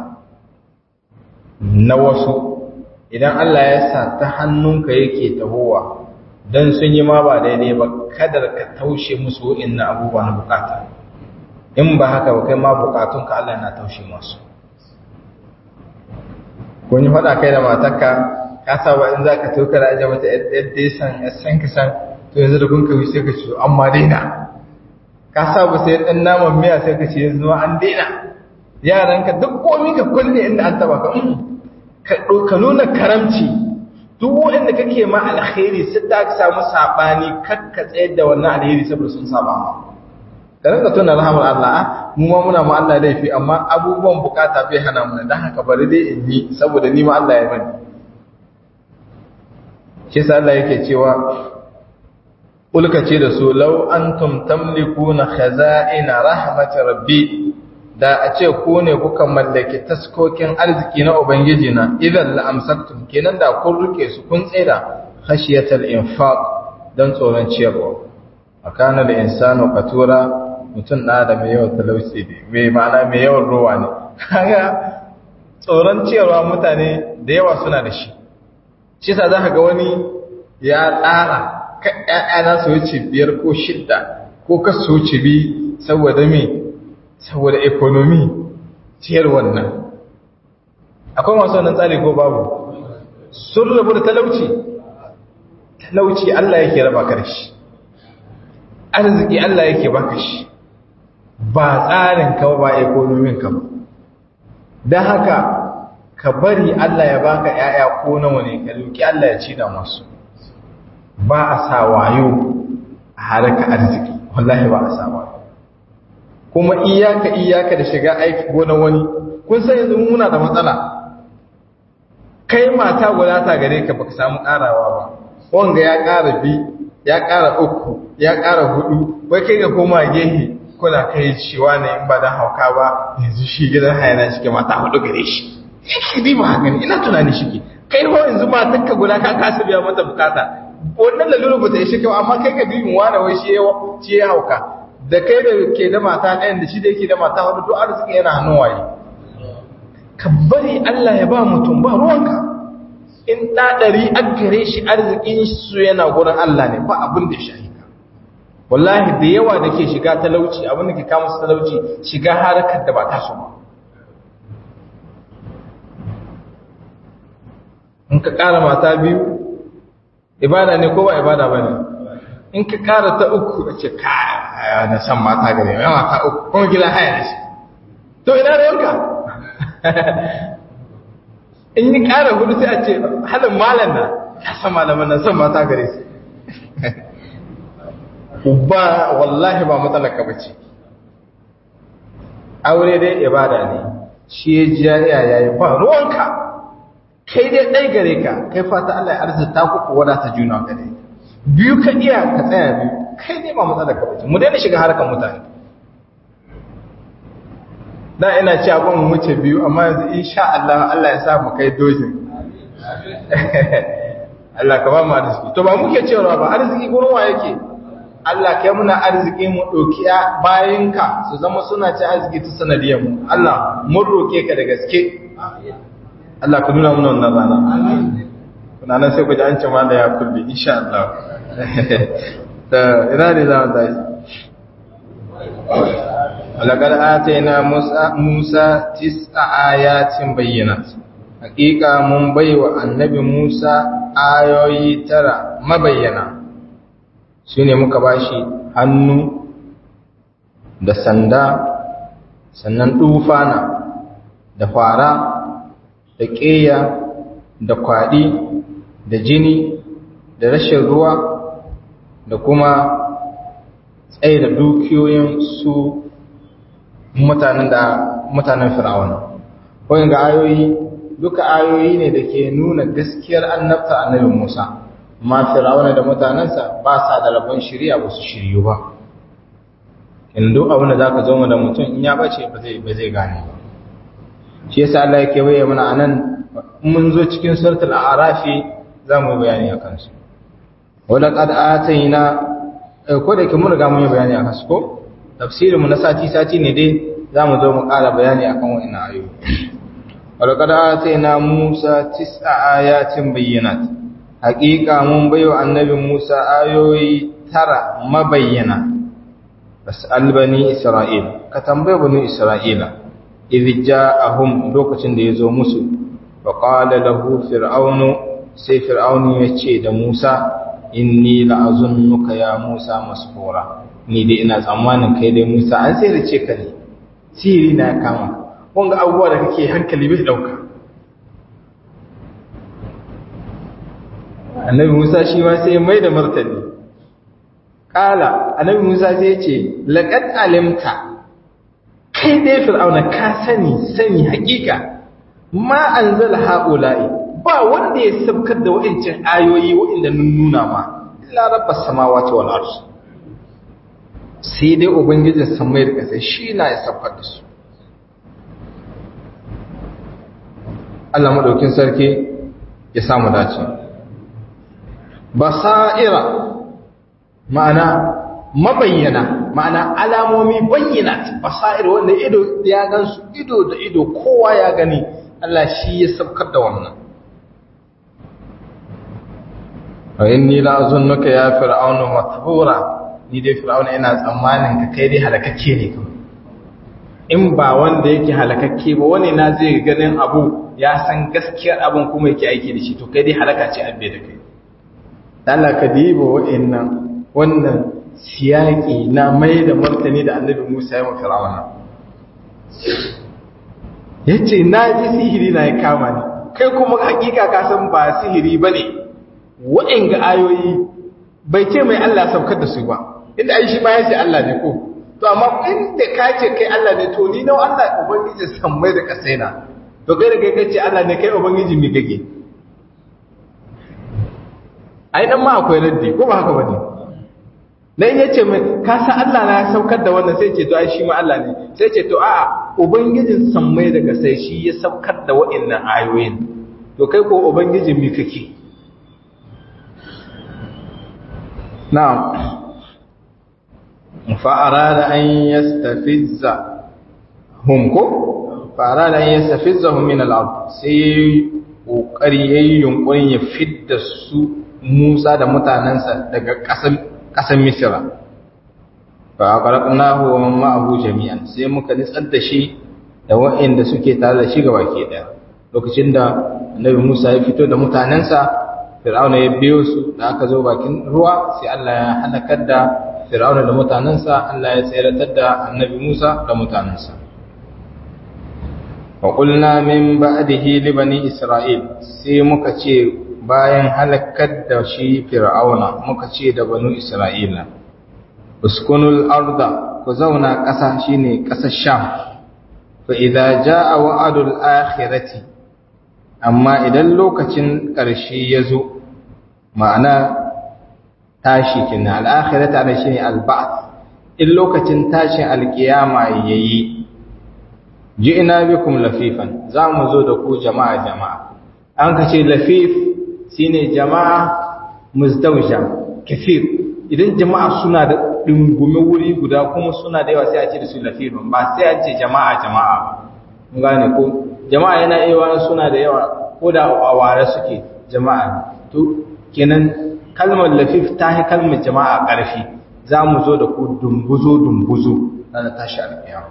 na wasu idan Allah ya sa ta hannunka yake tahowa don sun yi ma ba daidai ba kadar ka taushe musu na abubuwa na bukata in ba haka ba kai ma bukatunka Allah na taushe masu kun yi faɗa kai da matarka ka saba in za ka tauka da ajiye mata yadda ya san ya san ka san to yanzu da kun kawai sai ka ce amma daina ka saba sai ɗan naman miya sai ka ce yanzu ma an daina yaranka duk komi ka kulle inda an taba ka ka nuna karamci duk wanda kake ma alkhairi sai da ka samu sabani kakka tsayar da wannan alheri saboda sun saba ma ka rinka tuna rahmar Allah mu ma muna ma Allah laifi amma abubuwan bukata bai hana mu dan haka bari dai in yi saboda ni ma Allah ya bani shi sa Allah yake cewa ulka ce da su law antum tamlikuna khaza'ina rahmat rabbi da a ce ku ne kuka mallaki taskokin arziki na Ubangiji na idan la'amsaktum kenan da kun rike su kun tsira khashiyatal infaq don tsoron ciyarwa a kana da insano katura mutum na da mai yawan talauci ne mai ma'ana mai yawan ruwa ne kaga tsoron ciyarwa mutane da yawa suna da shi shi sa za ka ga wani ya tsara ka ƴaƴana su wuce biyar ko shidda ko ka su wuce bi saboda me saboda ekonomi ciyar wannan akwai masu wannan tsari ko babu sun rabu da talauci talauci Allah yake raba ka da shi arziki Allah yake baka shi ba tsarin ka ba ekonomin ka ba don haka ka bari Allah ya baka ‘ya'ya ko nawa ne ka roki Allah ya ci da masu ba a sa wayo a haraka arziki wallahi ba a sa wayo kuma iyaka iyaka da shiga aiki gona wani kun san yanzu muna da matsala kai mata guda ta gare ka baka samu karawa ba wanga ya kara bi ya kara uku ya kara hudu wai kai ga koma gehe kuna kai cewa ne in ba dan hauka ba yanzu shi gidan hayana shi ke mata hudu gare shi yake di ba haka ne ina tunani shi ke kai ba yanzu matar ka guda ka kasa biya mata bukata wannan lalura ba ta yi shi kyau amma kai ka bibin wani wai shi ya hauka da kai da ke da mata ɗayan da shi da yake da mata wadda to arziki yana hannun waye ka bari Allah ya ba mutum ba ruwanka in ɗaɗari an gare shi arzikin su yana gurin Allah ne ba abin da shi ka wallahi da yawa da ke shiga talauci abin da ke kama su talauci shiga harkar da ba ta su ba in ka ƙara mata biyu ibada ne ko ba ibada ba ne in ka ƙara ta uku a ce ka na san mata gare mai mata uku kuma gida haya da shi to ina da yanka in yi ƙara hudu sai a ce halin malam na ya san malaman na san mata gare su ba wallahi ba matsalaka ba ce aure dai ibada ne shi ya ji yaya yayi ba ruwanka kai dai ɗai gare ka kai fata Allah ya arzita ku ku wadata juna gare biyu ka iya ka tsaya biyu kai dai ba matsalaka ba ce mu daina shiga harkar mutane da ina ci abin mu wuce biyu amma yanzu insha Allah Allah ya sa mu kai dozin Allah ka ba mu arziki to ba muke cewa ba arziki gurin wa yake Allah kai muna arziki mu doki bayinka su zama suna ci arziki ta sanadiyar mu Allah mun roke ka da gaske Allah ka nuna mana wannan rana kuna nan sai ku ji an ce ma da ya kulle insha Allah da ina ne za mu tashi ولقد آتينا موسى موسى تسع آيات بينات حقيقة من بيو النبي موسى آيوي ترى ما بينا shine muka bashi hannu da sanda sannan dufana da fara da ƙeya da kwaɗi da jini da rashin ruwa da kuma tsaye da dukiyoyin su mutanen da mutanen fir'auna wani ga ayoyi duka ayoyi ne da ke nuna gaskiyar annabta annabi Musa amma fir'auna da mutanensa ba sa da rabon shirya ba su shiryu ba in duk abin da zaka zo da mutum in ya bace ba zai ba zai gane ba shi yasa Allah yake bayyana mana anan mun zo cikin suratul a'rafi za mu yi bayani akan su wala qad atayna ko da ke mun riga mun yi bayani akan su ko tafsirinmu na sati-sati ne dai za mu zo mu ƙara bayani a kan wa'ina ayo. Walƙada ta na Musa tis'a ayatin bayyanat, haƙiƙa mun bayo annabin Musa ayoyi tara mabayyana, basu albani Isra'il, ka tambaye bani Isra'ila, idh ja'ahum lokacin da ya zo musu, fa qala lahu fir'aunu sai fir'aunu ya ce da Musa, inni la'azunnuka ya Musa masfura. ni dai ina tsammanin kai dai Musa an sai da ce ka ne sihiri na kama wanga abubuwa da kake hankali bai dauka annabi Musa shi ma sai mai da martani kala annabi Musa sai ya ce laqad alimta kai dai fir'auna ka sani sani hakika ma anzala haula'i ba wanda ya sabkar da wa'ancin ayoyi wa'inda nun nuna ma illa rabbas samawati wal ardh sai dai ubangijin samai da ƙasa shi na ya saukar da su Allah maɗaukin sarki ya samu dace basa'ira ma'ana mabayyana ma'ana alamomi bayyana basa'ir wanda ido ya gansu ido da ido kowa ya gani Allah shi ya saukar da wannan wa inni la azunnuka ya fir'aunu mathbura ni dai fir'auna ina tsammanin ka kai dai halakakke ne kawai in ba wanda yake halakakke ba wani na zai ganin abu ya san gaskiyar abin kuma yake aiki da shi to kai dai halaka ce abbe da kai Allah ka diba wa'annan wannan siyaki na mai da martani da annabi Musa ya mafi fir'auna yace na ji sihiri na ya kama ni kai kuma hakika ka san ba sihiri bane wa'anga ayoyi bai ce mai Allah saukar da su ba inda ai shi ma yace Allah ne ko to amma inda ka ce kai Allah ne to ni nawa Allah ubangiji san mai da kasaina to kai da kai kace Allah ne kai ubangiji mi gage ai dan ma akwai raddi ko ba haka bane dan yace mai ka san Allah na ya saukar da wannan sai ce to ai shi ma Allah ne sai ce to a'a ubangijin san mai da kasai shi ya saukar da wa'annan ayoyin to kai ko ubangijin mi kake na'am fa'arada an yastafizza hum ko fa'arada an yastafizzahum min al-ard sai kokari yayin yunkurin ya fidda su Musa da mutanansa daga ƙasar ƙasar Misra fa qaraqnahu wa man ma'ahu jami'an sai muka nitsar da shi da waɗanda suke tare da shi gaba ke daya lokacin da Annabi Musa ya fito da mutanansa Fir'auna ya biyo su da aka zo bakin ruwa sai Allah ya halakar da Fir'auna da mutanensa Allah ya tseratar da Annabi Musa da mutanensa. Wa qulna min ba'dihi li bani Isra'il sai muka ce bayan halakar da shi Fir'auna muka ce da banu Isra'ila uskunul arda ku zauna ƙasa shine ƙasar Sham fa idza jaa wa'dul akhirati amma idan lokacin ƙarshe ya zo ma'ana tashi kina al'akhirata da shi ne alba'ath in lokacin tashin alkiyama yayi ji'na bikum lafifan za mu zo da ku jama'a jama'a an kace lafif shine jama'a muzdawja kafir idan jama'a suna da dingume wuri guda kuma suna da yawa sai a ce da su lafifan ba sai a ce jama'a jama'a mun gane ko jama'a yana iya wani suna da yawa ko da a ware suke jama'a to kenan kalmar lafif ta yi kalmar jama'a ƙarfi za mu zo da ku dumbuzo dumbuzo ranar tashi alƙiyama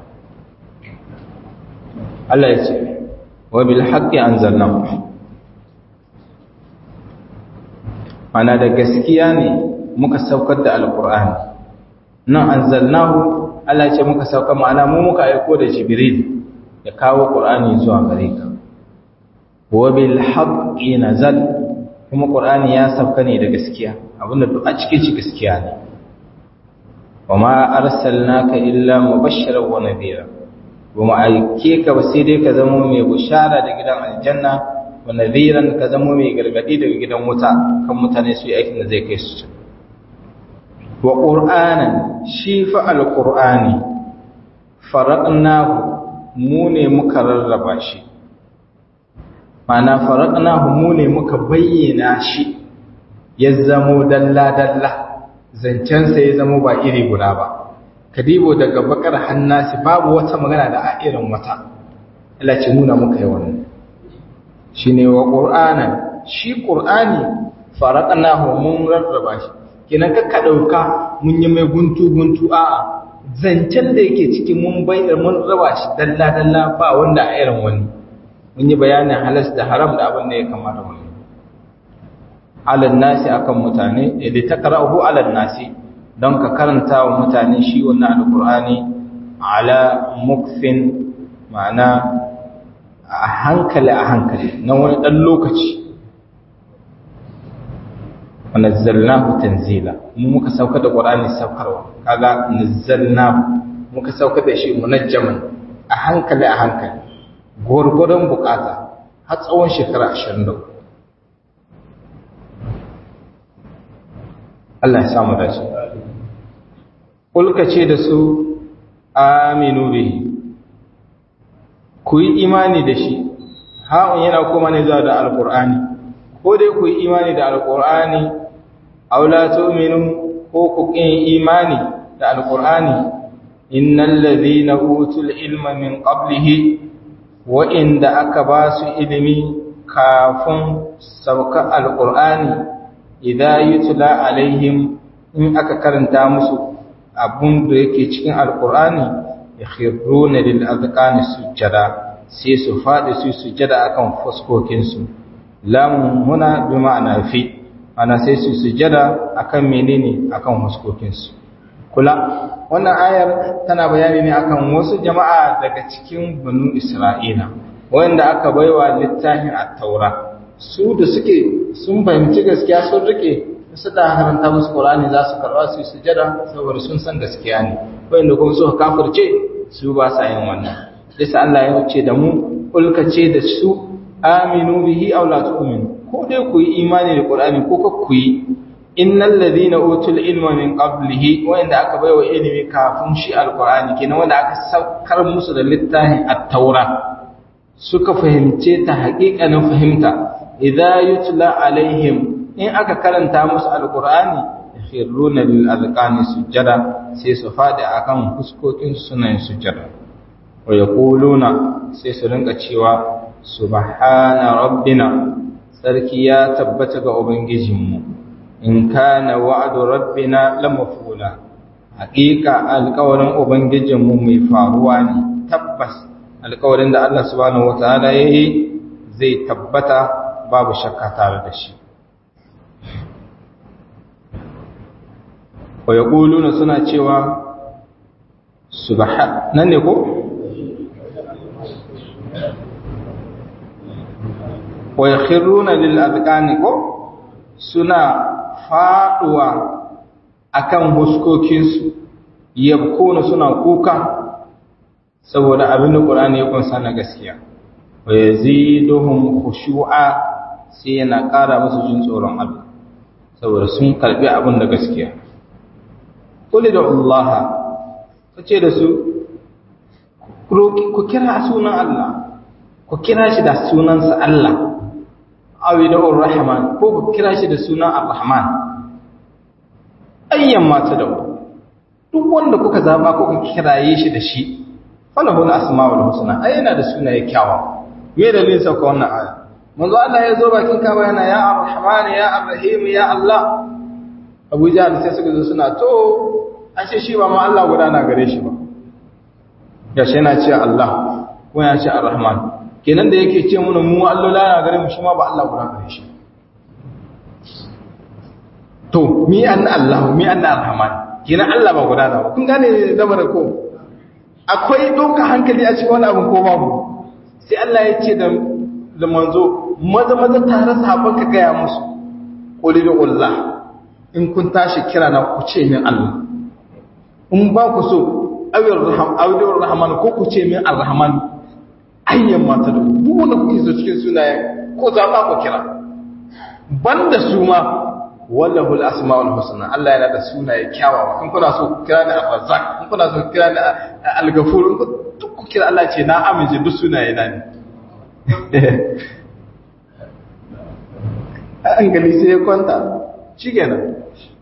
Allah ya ce wa bil haqqi anzalnahu mana da gaskiya ne muka saukar da alqur'ani nan anzalnahu Allah ya ce muka saukar ma'ana mu muka aiko da jibril ya kawo qur'ani zuwa gare ka wa bil haqqi nazal kuma qur'ani ya sauka ne da gaskiya abinda duk a cikin shi gaskiya ne wa ma arsalnaka illa mubashiran wa nadhira ba mu aike ka ba sai dai ka zama mai bushara da gidan aljanna wa nadhiran ka zama mai gargadi daga gidan wuta kan mutane su yi aikin da zai kai su wa qur'anan shi fa alqur'ani faraqnahu mu ne muka rarraba shi mana faraqnahu mu ne muka bayyana shi ya zamo dalla dalla zancen sa ya zamo ba iri guda ba kadibo daga bakar hannasi babu wata magana da a irin wata Allah ce nuna muka yi wannan shine wa qur'anan shi qur'ani faraqnahu mun rarraba shi kina ka dauka mun yi mai guntu guntu a'a zancen da yake cikin mun bayyana mun raba shi dalla dalla ba wanda a irin wani mun yi bayanin halas da haram da abin da ya kamata mu alal nasi akan mutane idan takra'uhu alal nasi don ka karanta wa mutane shi wannan alkur'ani ala mukfin ma'ana a hankali a hankali na wani ɗan lokaci wa nazzalnahu tanzila mu muka sauka da qur'ani saukarwa kaga nazzalnahu muka sauka da shi munajjaman a hankali a hankali gurgurdan bukata har tsawon shekara 23 Allah ya samu dace kulka ce da su aminu bihi ku yi imani da shi ha'un yana kuma ne zuwa da alkur'ani ko dai ku yi imani da alkur'ani aula tu'minu ko ku kin imani da alkur'ani innal ladhina utul ilma min qablihi wa inda aka ba su ilimi kafin sauka alkur'ani idza yutla alaihim in aka karanta musu abun da yake cikin alkur'ani yakhruna lil azqani sujada sai su fadi su sujada akan fuskokin su lam huna bi ma'ana fi ana sai su sujada akan menene akan fuskokin su kula wannan ayar tana bayani ne akan wasu jama'a daga cikin banu isra'ila wanda aka baiwa littafin at-taura su da suke sun fahimci gaskiya sun rike su da haranta musu Qur'ani za su karba su sujada saboda sun san gaskiya ne wanda kuma suka kafirce su ba sa yin wannan yasa Allah ya wuce da mu kulka ce da su aminu bihi aw la tu'minu ko dai ku yi imani da Qur'ani ko ka ku yi innal ladhina utul ilma min qablihi wanda aka baiwa ilimi kafin shi alqur'ani kenan wanda aka saukar musu da littafin at-taura suka fahimce ta haƙiƙanin fahimta idza yutla alaihim in aka karanta musu alqur'ani yakhruna lil azqani sujada sai su fadi akan fuskokin suna yin sujada wa yaquluna sai su rinka cewa subhana rabbina sarki ya tabbata ga ubangijinmu in kana wa'du rabbina lamafula haƙiƙa alƙawarin ubangijinmu mai faruwa ne tabbas alƙawarin da Allah subhanahu wataala yayi zai tabbata babu shakka tare da shi wa yaquluna suna cewa subhan nan ne ko wa yakhruna lil adqani ko suna faduwa akan huskokinsu yabkuna suna kuka saboda abin da Qur'ani ya kunsa na gaskiya wa yaziduhum khushu'a sai yana ƙara musu jin tsoron Allah saboda sun karbi abin da gaskiya kulli da Allah kace da su ku kira sunan Allah ku kira shi da sunansa Allah awi da Rahman ko ku kira shi da sunan Ar-Rahman ayyan mata da duk wanda kuka zaba kuka kiraye shi da shi falahu al-asmaul husna ai yana da sunaye kyawawa me dalilin sauka wannan aya manzo Allah ya zo bakin kaba yana ya arrahman ya arrahim ya Allah Abu Jahl sai suka zo suna to ashe shi ba ma Allah guda na gare shi ba gashi yana ce Allah ko ya ce arrahman kenan da yake ce mana mu Allah na gare mu shi ma ba Allah guda gare shi to mi an Allah mi an arrahman kenan Allah ba guda ba kun gane lamarin ko akwai doka hankali a cikin wani abin ko babu sai Allah ya ce da manzo maza maza tare sahabban ka gaya musu quli da Allah in kun tashi kira na ku ce min Allah in ba ku so awir rahman awir rahman ko ku ce min arrahman ayyan mata da duk wanda kuke so cikin sunayen ko za ba ku kira banda su ma wallahu al-asmaul husna Allah yana da sunaye kyawawa in kuna so ku kira ni al-razzaq in kuna so ku kira ni al-ghafur in duk ku kira Allah ce na amince duk sunaye na ne an gani sai ya kwanta shikenan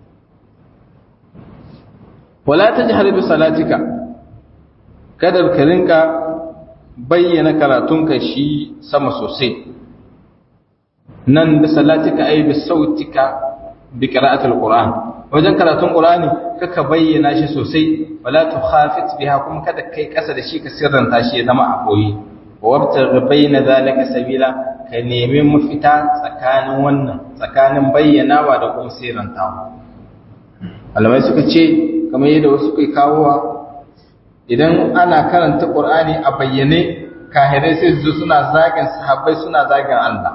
wala tajhar bi salatika kada ka rinka bayyana karatunka shi sama sosai nan da salatika ai bi sautika bi qira'atil qur'an wajen karatun qur'ani kaka bayyana shi sosai wala tukhafit biha kuma kada kai kasa da shi ka sirranta shi ya zama a koyi wabtaghi bayna zalika sabila ka nemi mafita tsakanin wannan tsakanin bayyanawa da kuma sirrantawa malamai suka ce kamar yadda wasu kai kawowa idan ana karanta qur'ani a bayyane kahirai sai su suna zagin sahabbai suna zagin Allah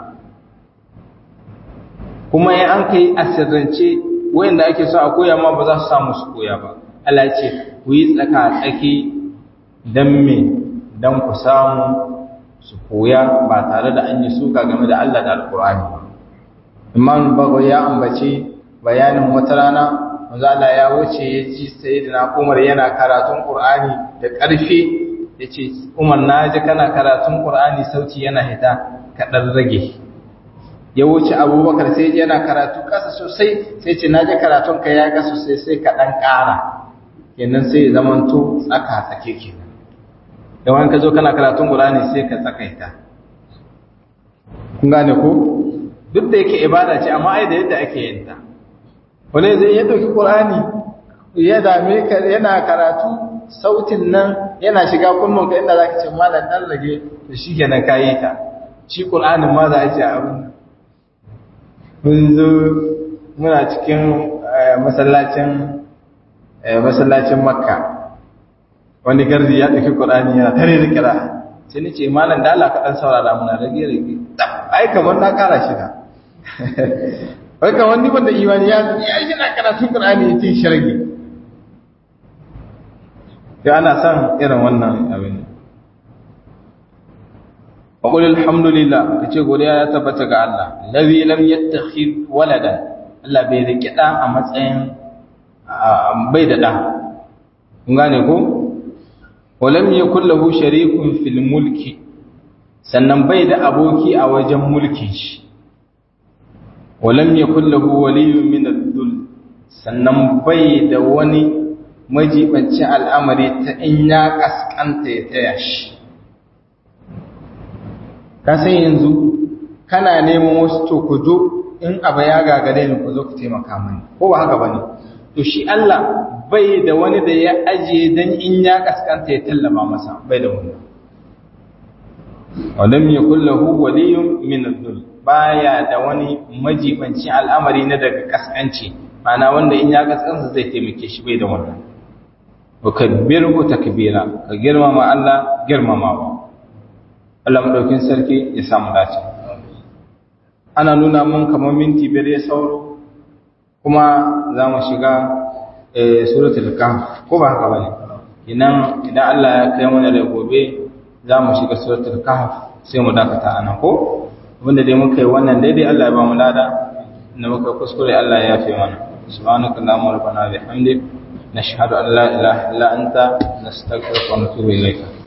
kuma in an kai a sirrance wayanda ake so a koya ma ba za su samu su koya ba Allah ce ku yi tsaka tsaki dan me dan ku samu su koya ba tare da an yi suka game da Allah da Alkur'ani ba Imam Bago ya ambace bayanin wata rana manzo Allah ya wuce ya ji sayyidina Umar yana karatun Qur'ani da ƙarfi yace Umar na ji kana karatun Qur'ani sauti yana hita ka dan rage ya wuce abubakar sai yana karatu kasa sosai sai ce naji karatun ka ya ga sosai sai ka dan ƙara kenan sai ya zamanto tsaka tsake kenan da wani ka zo kana karatun qur'ani sai ka tsakaita kun gane ko duk da yake ibada ce amma ai da yadda ake yin ta wani zai ya dauki qur'ani ya dame ka yana karatu sautin nan yana shiga kunnun ka inda zaka ce malam dan rage to shikenan kayi ta shi qur'anin ma za a ce abin mun zo muna cikin masallacin masallacin makka wani garzi ya ɗauki ƙurani yana tare da kira sai ni ce malam da Allah ka ɗan saurara muna rage rage ai kamar na ƙara shi da wai kamar ni ban da imani ya ya shi na karatun ƙurani ya ce shirgi ya ana son irin wannan abin وقل الحمد لله kace godiya ya tabbata ga Allah ladhi lam yattakhid waladan Allah bai rike da a matsayin bai da da kun gane ko walam yakul lahu sharikun fil mulki sannan bai da aboki a wajen mulkin shi walam yakul lahu waliyyun min ad-dull sannan bai da wani majibancin al'amari ta in ya kaskanta ya taya shi ka san yanzu kana neman wasu to ku zo in abu ya gagare ni ku zo ku taimaka mani ko ba haka bane to shi Allah bai da wani da ya aje dan in ya kaskanta ya tallaba masa bai da wani walam yakul lahu waliyyun min ad-dull baya da wani majibanci al'amari na daga kaskanci mana wanda in ya kaskanta zai taimake shi bai da wannan wa kabbirhu takbira ka girmama Allah girmamawa Allah maɗaukin sarki ya samu dace. Ana nuna mun kamar minti biyar ya sauro, kuma za mu shiga suratul kahf ko ba haka bane. Idan idan Allah ya kai mana da gobe za mu shiga suratul kahf sai mu dakata anan ko abinda dai muka yi wannan daidai Allah ya ba mu lada inda muka kuskure Allah ya yafe mana. Subhanaka Allahumma rabbana bihamdik nashhadu an la ilaha illa anta nastaghfiruka wa natubu ilayka.